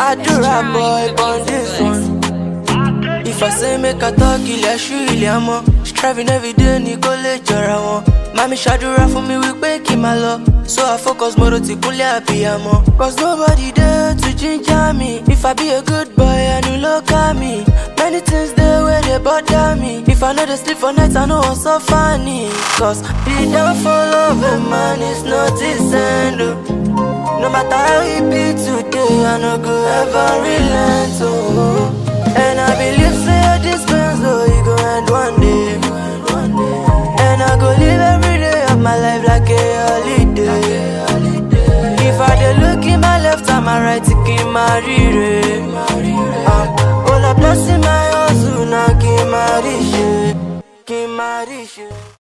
Adura boy on this one. If I say make a talk, ilẹ̀ ṣú ilẹ̀ àmọ́. Striving every day ní kó lè jọra wọn. Mami ṣàdúrà fún mi wípé kí n máa lọ. So I focus mo ro ti kúnlẹ̀ àbíyamọ. Cause nobody there to ginger me. If I be a good boy, I no look at me. Many things dey wey dey bother me. If I no dey sleep for night, I no wan suffer ni. Cause the downfall of a man is not his end. oh. No matter how it be today, I no go ever relent. Oh. And I believe say this pains oh, it go end one day. And I go live every day of my life like a holiday. If I dey look in my left and my right, it keep my rire. Uh, all I bless in my hustle, now keep my riche, keep my riche.